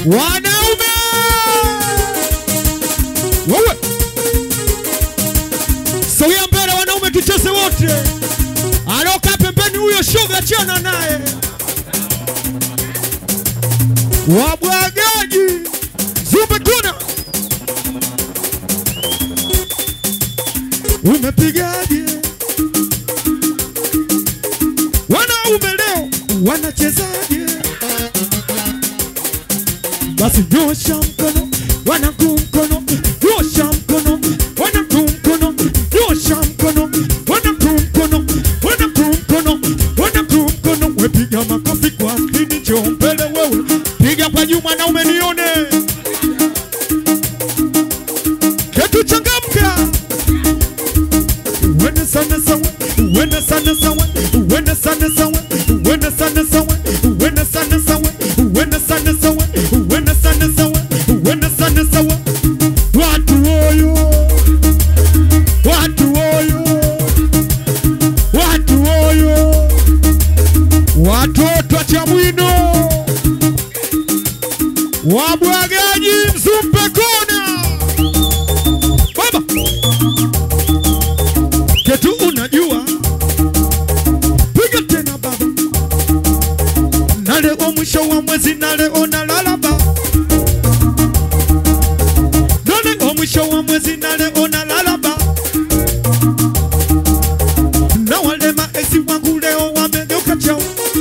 Wanaume wewe, sogea mbele, wanaume tucheze wote. Aloka pembeni, huyo shoga, chana naye. Wabwagaji zumbe, kuna umepigaje? Wanaume leo wanachezaje? Basi nyosha mkono, wanangu mkono, nyosha mkono, wanangu mkono, nyosha mkono, wanangu mkono, wanangu mkono, wanangu mkono. We piga makofi kwa spidi, njoo mbele wewe, piga kwa juu mwanaume nione, ketu changamka, uende sana sawa, uende sana sawa, uende sana sawa, uende sana sawa, uende sana sawa, uende sana sawa, uende sana sawa, uende sana sawa. Watu oyo, watu oyo, watu oyo, watoto wa Chamwino, wabwagaji Mzumbe kona, baba ketu unajua, piga tena baba, na leo mwisho wa mwezi, na leo nalalaba, na leo mwisho wa mwezi, na leo nalalaba, na wale maesi wangu leo wamegeuka chao,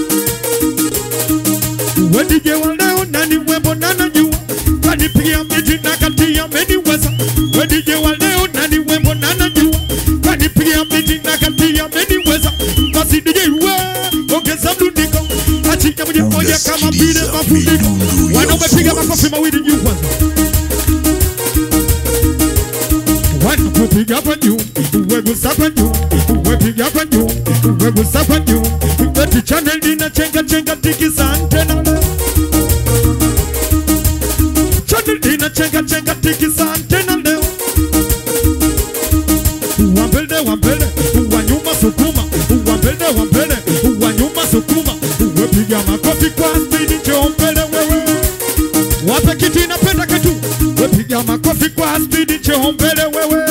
wedije wa leo nani wembo na najua, kanipigia miji na kati ameniweza, wedije wa leo nani wembo na najua, kanipigia miji na kati ameniweza, basi DJ we ongeza mdundiko, achika moja moja kama vile mafundiko, wanaume piga makofi mawili juu kwanza wanakupiga kwa juu, wegusa kwa juu, wepiga kwa juu, wegusa kwa juu, eti channel lina chenga chenga tikisa antena leo, channel lina chenga chenga tikisa antena leo, wa mbele wa mbele, wa nyuma sukuma, wa mbele wa mbele, wa nyuma sukuma, wepiga makofi kwa spidi, njoo mbele wewe wape kiti napenda katu, wepiga makofi kwa spidi, njoo mbele wewe.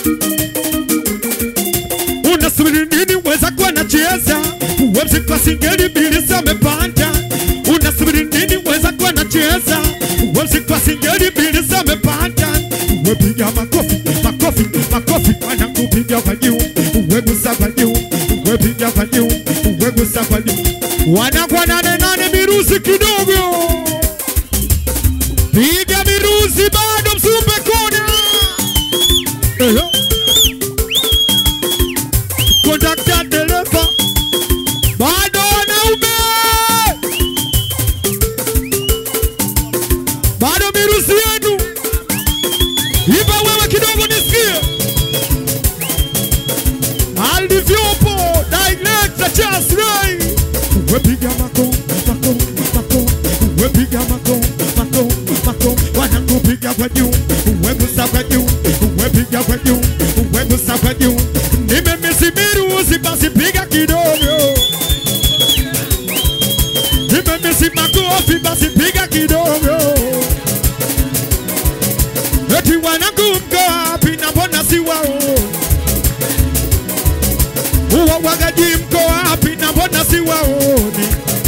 Unasubiri nini? Weza kuwa nacheza websi kwa singeli mbili zamepanda. Unasubiri nini? Weza kuwa nacheza websi kwa singeli mbili zamepanda. Wepiga makofi, makofi, makofi, wanakupiga kwa juu, wegusa kwa juu, wepiga kwa juu, wegusa kwa juu, wanakuwa nane nane miruzi kidogo piga miruzi bado Mzumbe kona Eyo. kondakta dereva bado wanaume bado miruzi yenu ipa wewe kidogo nisikie alivyopo director Charles Ray wepiga mako mako mako wepiga mako mako mako wanakupiga kwa juu wegusa kwa juu wepiga kwa juu wegusa kwa juu nimemisi miruzi basi piga kidogo nimemisi makofi basi piga kidogo eti wanangu mko wapi na mbona si wao uwawagaji mko wapi na mbona si waoni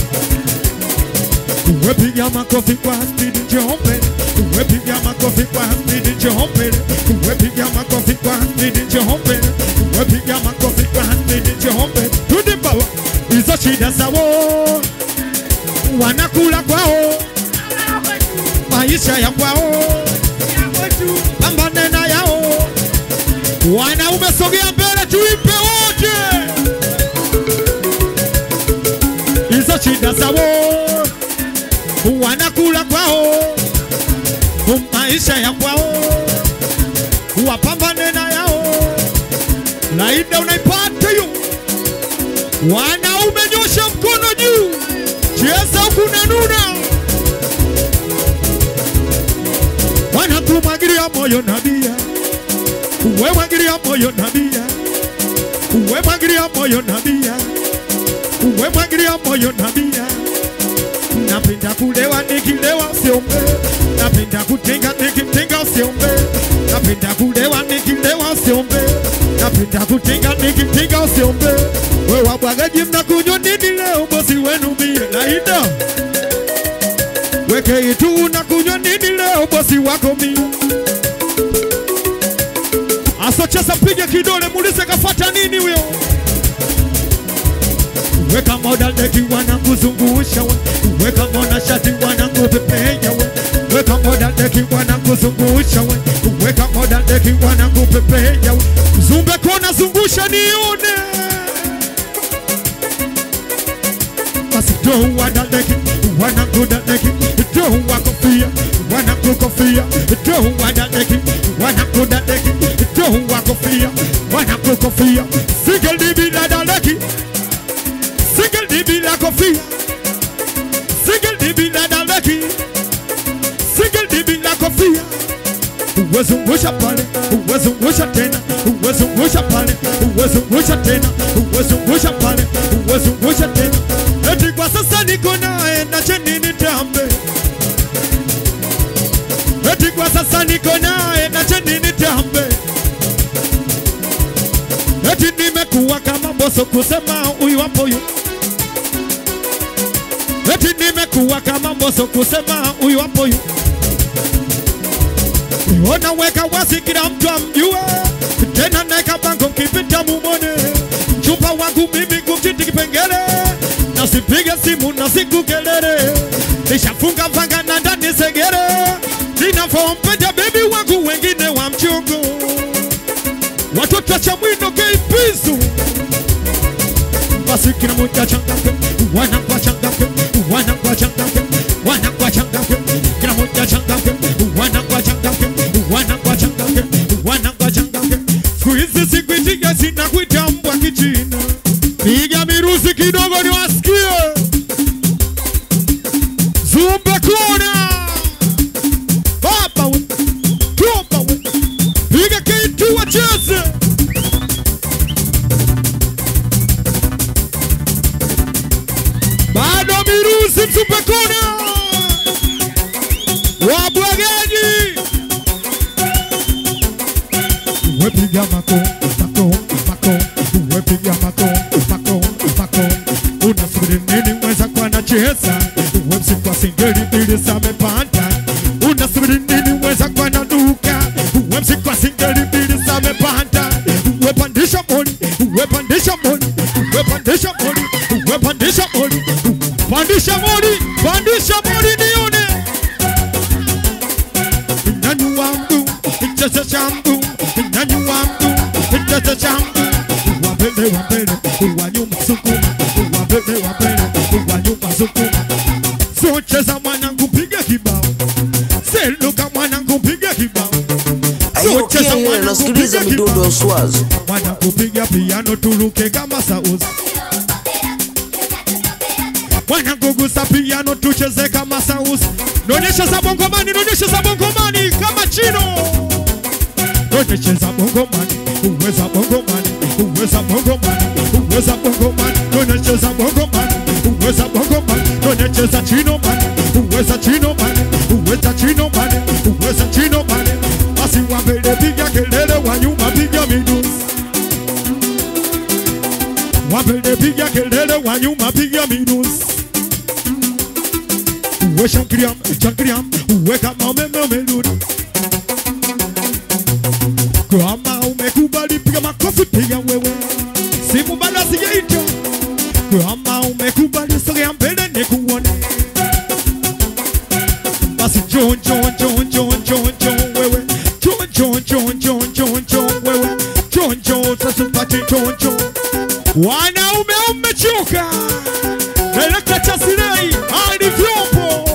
wepiga makofi kwa spidi njombe wepiga makofi kwa spidi njombe wepiga makofi kwa spidi njombe wepiga makofi kwa spidi njombe tudi bawa hizo shida zao wanakula kwao maisha ya kwao pambane na yao wanaume sogea mbele tuipe wote hizo shida zao wanakula kwao maisha ya kwao wapambane na yao laida unaipata hiyo wanaume nyosha mkono juu cheza hukunanuna wanakumwagilia moyo nabia uwe mwagilia moyo nabia uwe mwagilia moyo nabia uwe mwagilia moyo nabia napenda kulewa nikilewa usiombe, napenda kutinga nikitinga usiombe, napenda kulewa nikilewa usiombe, napenda kutinga nikitinga usiombe. We wabwagaji mnakunywa nini leo? Bosi wenu mie naida weke itu unakunywa nini leo? Bosi wako mie asocheza, piga kidole, muulize kafata nini huyo weka moda deki wanakuzungusha we weka moda shati wanakupepenya we weka moda deki wanakuzungusha we weka moda deki wanakupepenya we zumbe kona zungusha nione basi do wadadeki wanakudadeki do wakofia wanakukofia do wadadeki wanakudadeki do wakofia wanakukofia sigelibidadadeki Single DB la kofia Single DB la daleki Single DB la kofia Uwezungusha pale Uwezungusha tena Uwezungusha pale Uwezungusha tena Uwezungusha pale Uwezungusha tena Eti kwa sasa niko naye na cheni nitambe Eti kwa sasa niko naye na cheni nitambe Eti nimekuwa kama boso kusema huyu hapo huyu Eti nimekuwa kama mboso kusema huyu hapo huyu. Ona weka wasi kila mtu amjue, tena naeka bango mkipita mumone. Chupa wangu mimi kumchiti kipengele, nasipige simu na siku kelele, nishafunga vanga na ndani segere, ninavyompenda bebi wangu wengine wa mchungu, watoto cha mwino keipizu basi kila mmoja changamke, wanakuwa changamke, wanakuwa changamke, wanakuwa changamke, kila mmoja changamke, wanakuwa changamke, wanakuwa changamke, wanakuwa changamke. Siku hizi sikuitika, sina kuita mbwa kichina. Piga miruzi kidogo niwasikie, zumbe kona hapa we, topa we, piga kitu wacheze bado miruzi mtupekona wabwagaji wepiga mako mako mako wepiga mako mako mako unasubiri nini mweza kwa nacheza wemsikwa singeli mbili zamepanda unasubiri nini mweza kwa naduka wemsikwa singeli mbili zamepanda wepandisha moni wepandisha moni wepandisha moni wepandisha moni pandisha moni pandisha moni nione nani wangu cheza changu nani wangu cheza changu wambele wambele wa nyuma sukuma wambele wambele wa nyuma sukuma so cheza mwanangu piga kibao seluka mwanangu piga kibao Ayo Kenya nasikiliza midundo ya uswazi. mwanangu piga piano tuluke kama sauzi mwanangu gusa piano tucheze kama sauzi nonyesha za bongomani nonyesha za bongomani kama chino nonyesha za bongomani uweza bongomani uweza bongomani uweza bongomani nonyesha za bongomani uweza bongomani nonyesha za chino mani uweza chino mani uweza chino mani uweza chino mani basi wa mbele piga kelele wa nyuma piga midusi wa mbele piga kelele wa nyuma piga midusi uwe shankriam shankriam uwe kama umeme umerudi kama umekubali piga makofi piga wewe simu bado sijaita kama umekubali sogea mbele nikuone basi njoo njoo njoo njoo njoo njoo wewe njoo njoo njoo njoo njoo njoo wewe njoo njoo tasipati njoo njoo wanaume umechoka Elekta cha Sinai hadi vyombo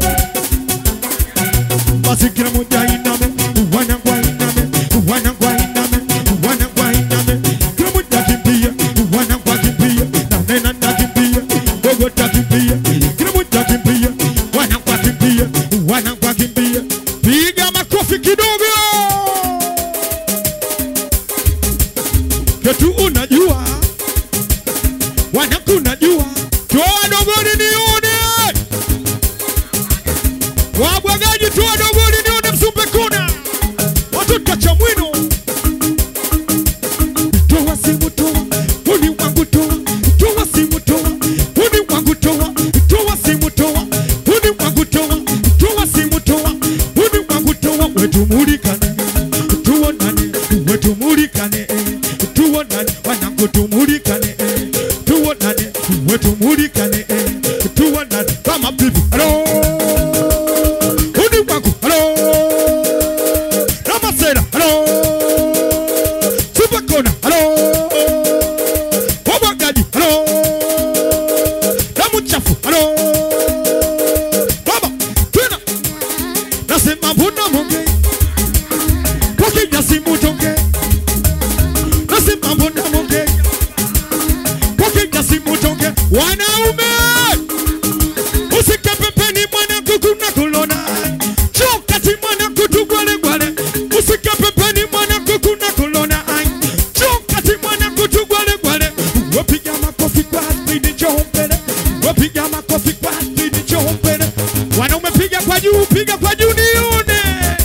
basi kila mmoja iname wanangu iname wanangu iname wanangu iname kila mmoja kimbia wanangu kimbia na nena na kimbia dogo takimbia kila mmoja kimbia wanangu kimbia wanangu kimbia piga makofi kidogo ketu unajua wanangu unajua toa dogoni nione uwe tumulikane tuonane uwe tumulikane eh, tuonane wanangu tumulikane eh, tuonane uwe tumulikane eh, tuonane kama bibi halo udi wangu halo ramasera halo supakona halo wabwagaji halo damu chafu halo baba tena nasema mbona monge wakija simu tonge nasema mbona monge wakija simu tonge wanaume usike pembeni mwanangu kuna kulona chokati mwanangu tugwalegwale usike pembeni mwanangu kuna kulona chokati mwanangu tugwalegwale wapiga makofi kwa spidi chombele wapiga makofi kwa spidi chombele wanaume piga kwa juu piga kwa juu nione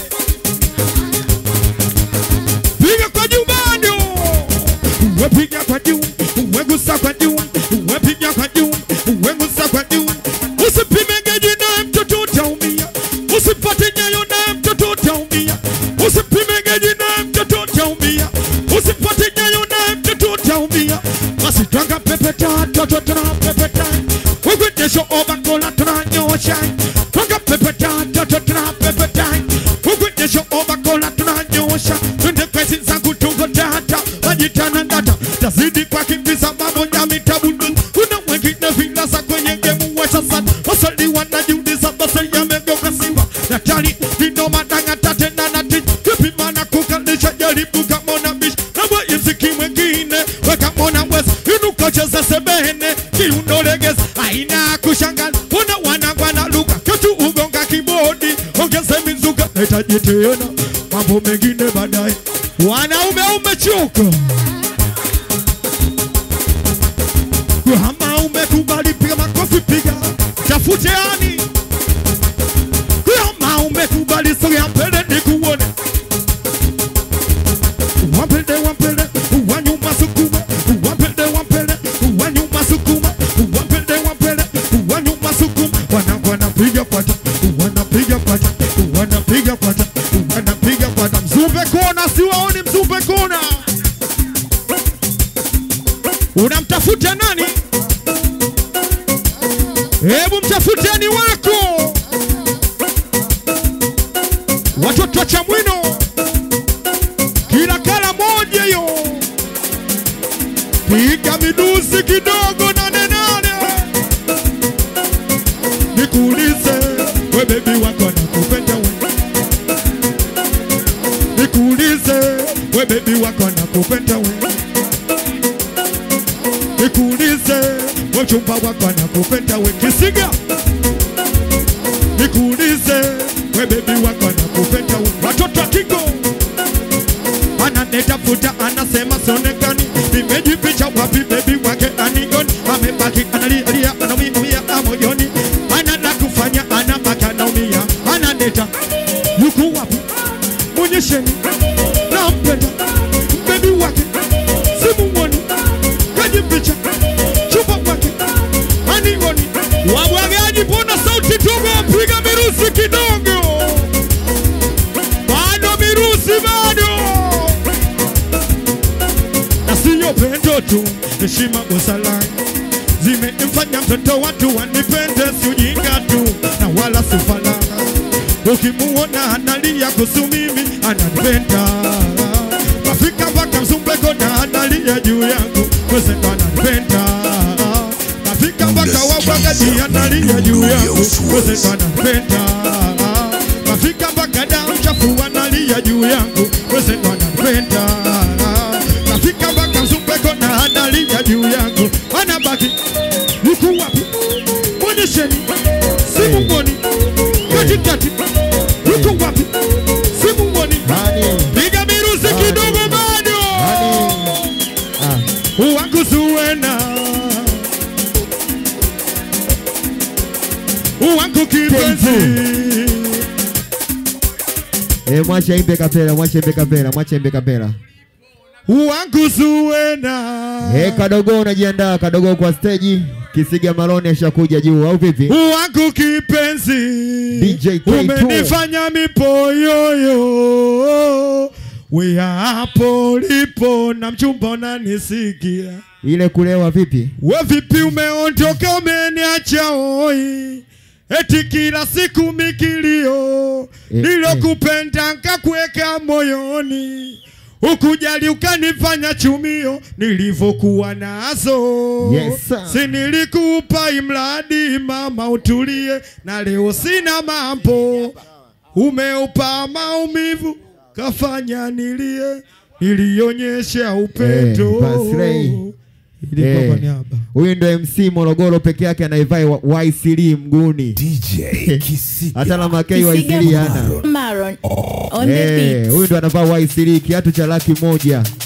piga kwa juu bado wepiga kwa juu wegusa kwa juu wepiga kwa juu wegusa kwa juu usipime geji naye mtoto utaumia usipate nyayo naye mtoto utaumia usipime geji naye mtoto utaumia usipate nyayo naye mtoto utaumia basi twanga pepeta toto tunapepeta ukwejesho obakola tunanyosha twanga pepeta toto tunapepeta ukwejesho obakola tunanyosha twende kwezi zangu tuko tata majitana ndata tazidi kwa kimbiza mambo ya mitabundu kuna wengine vilasa kwenye gemu washa sana wasali wanajiuliza basi yamegeuka simba daktari vinoma dangata tena na tich kipimana kukalisha jaribu kamona bish na mziki mwingine wekamona wes inukocheza sebene kiunolegeza aina kushangaza una wanangwana luka ketu ugonga kibodi ongeze mizuka nahitaji tena mambo mengine baadaye wanaume umechoka kama umekubali piga makofi piga tafute ani kama umekubali sogea mbele nikuone wapende wapende wanyuma sukuma wapende wapende wanyuma sukuma wapende wapende wanyuma sukuma wanangu wanapiga pata wanapiga pata wanapiga pata wanapiga pata mzumbe kona siwaoni mzumbe kona unamtafuta nani hebu mtafuteni wako watoto wa chamwino kila kala moja yo piga miduzi kidogo nane nane nikuulize we bebi wako nakupenda we nikuulize we bebi wako nakupenda we nikuulize we mchumba wako nakupenda we kisiga nikuulize we bebi wako nakupenda we watoto wa Kigo ananitafuta anasema sionekani, nimejificha wapi? Bebi wake anioni, amebaki analia, anaumia moyoni, anana kufanya anabaki anaumia, ananita yuko wapi? Mwonyesheni nampenda bebi wake, simuoni, kajificha chupa wake anioni. Wabwagaji, mbona sauti tugo, piga mirusi kidogo, bado mirusi bado na siyo pendo tu, heshima busara zimemfanya mtoto watu wanipende, si ujinga tu na wala sufala. Ukimuona analia kuhusu mimi ananipenda, kafika mpaka Msumbeko na analia juu yangu, kwese ndo ananipenda. Kafika mpaka Wabwagaji analia juu yangu, kwese ndo ananipenda. Kafika mpaka damu chafu analia juu yangu, kwese ndo ananipenda nafika mpaka Msumbeko na analia juu yangu, anabaki yuko wapi? Mwonyesheni simu mboni katikati, yuko wapi? Simu mboni, piga miruzi kidogo bado wangu Zuwena, wangu kipenzi Eh, mwache imbe kapela, mwache imbe kapela, mwache imbe kapela. wangu Zuwena Eh, kadogo unajiandaa kadogo kwa stage. Kisiga Maloni ashakuja juu au vipi? wangu kipenzi DJ K2. umenifanya mipoyoyo we hapo lipo na mchumba unanisikia Ile kulewa vipi? we vipi umeondoka umeniacha oi eti kila siku mikilio Eh, nilokupenda nkakuweka moyoni ukujali ukanifanya chumio nilivyokuwa nazo Yes, sir. si nilikupa imradi mama utulie na leo sina mambo umeupa maumivu kafanya nilie nilionyesha upendo Eh, Basray. ilikuwa kwa Eh, niaba Huyu ndo MC Morogoro peke yake anaivai wa- YCD mguni. DJ Kisiga. Hata na makei YCD hana. Maron on the Eh, beat. huyu ndo anavaa YCD kiatu cha laki moja.